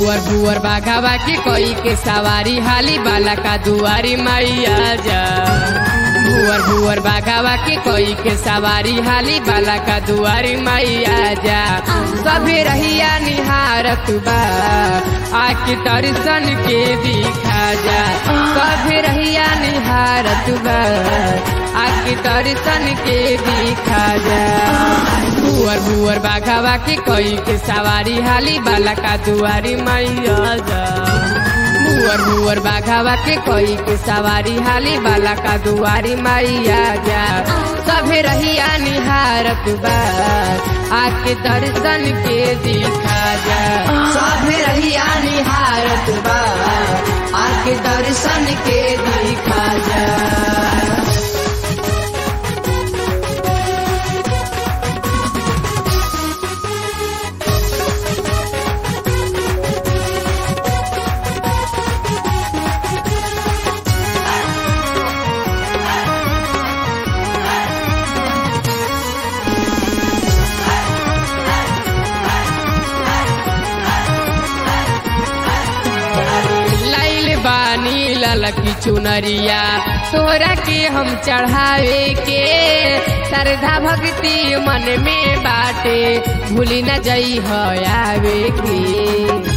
भुअर भुअर बाघावा के कोई के सवारी हाली बाला का दुआरी मैया जा भुअर भुअर बाघावा के कोई के सवारी हाली बाला का दुआरी मैया जा सभे रहिया निहारत बा आके दर्शन के दिखा जा सभे रहिया निहारत बा आके दर्शन के दिखा जा भुअर भुअर बाघावा के कोई के सवारी हाली बाला का दुआरी मैया जा भुअर भुअर बाघावा के कोई के सवारी हाली बाला का दुआरी मैया जा सभे रहिया निहारत बा आके दर्शन के दिखा जा सभे रहिया निहारत बा आके दर्शन के दिखा जा लाइल बानी ललकी चुनरिया तोरा के हम चढ़ावे के श्रद्धा भक्ति मन में बाटे भूली न जई हो आवे के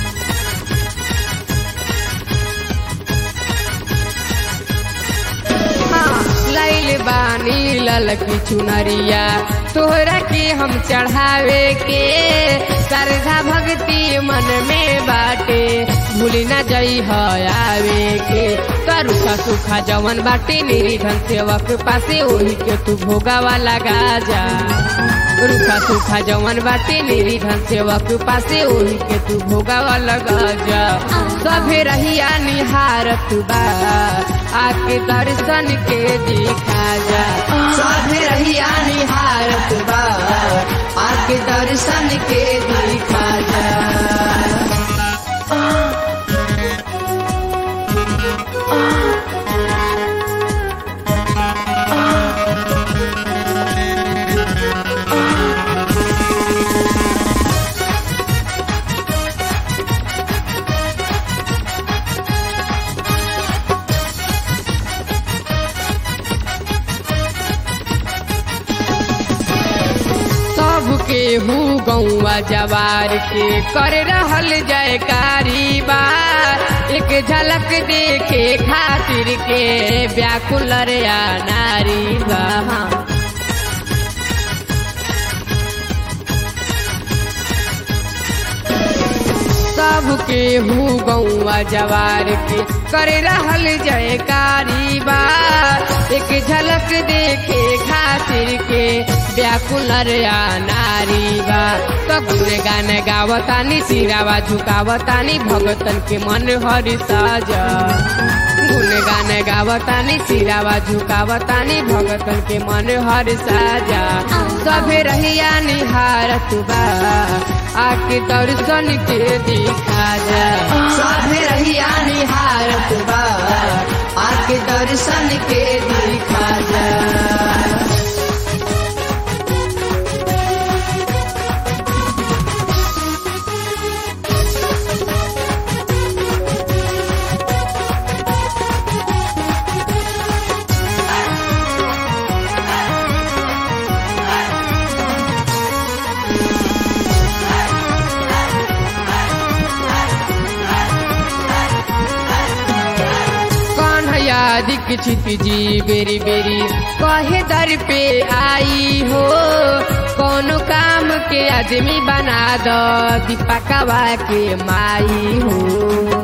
लाइल बानी ललकी चुनरिया तोहरा के हम चढ़ावे के श्रद्धा भक्ति मन में बाटे भूली न जई हो आवे के करुखा सुखा जवन बाटे निरीधन सेवक पासे ओही के तू भोगावा लगा जा रुखा सुखा जवन बाटे निरीधन सेवक पासे ओही के तू भोगावा लगा जा सभे रहिया निहारत बा आके दर्शन के दिखा जा सभे रहिया निहारत बा आके दर्शन के दिखा जा सबके हु गौआ जवार के कर रहल जयकारी बा एक झलक देखे खातिर के व्याकुल रे आ नारी बा सबके हु गौआ जवार के कर रहल जयकारी बा एक झलक देखे खातिर के व्याकुल रे आ नारी बा तो गुने गाने गावतानी सिरावा झुकावतानी भगतन के मन हरि साजा गुने गाने गावतानी सिरावा झुकावतानी भगतन के मन हर साजा सभे रहिया निहारत बा आके दर्शन के दिखा जा सभे रहिया निहारत बा आके दर्शन के दिखा जा कन्हैया दीक्षित जी बेरी बेरी कहे दर पे आई हो कौनो काम के आदमी बना दो दीपकवा के माई हो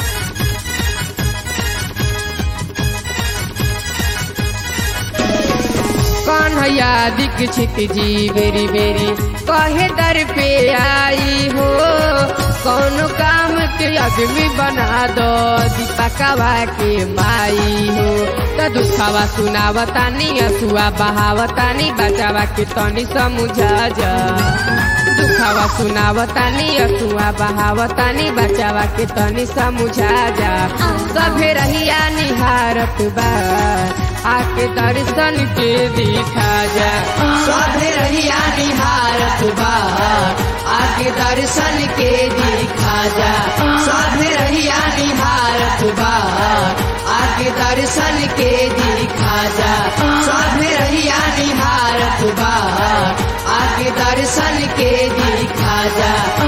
कन्हैया दीक्षित जी बेरी बेरी कहे दर पे आई हो कौनो काम के आदमी बना दो दीपकवा के माई हो तो दुखावा सुनावतानी असुआ बहावतानी बचावा के तनी समझा जा दुखावा सुनावतानी असुआ बहावतानी बचावा के तनी समझा जा सभे रहिया निहारत बा आके दर्शन के दिखा जा सभे रहिया निहारत बा आके दर्शन के दिखा जा दर्शन के दिखा जा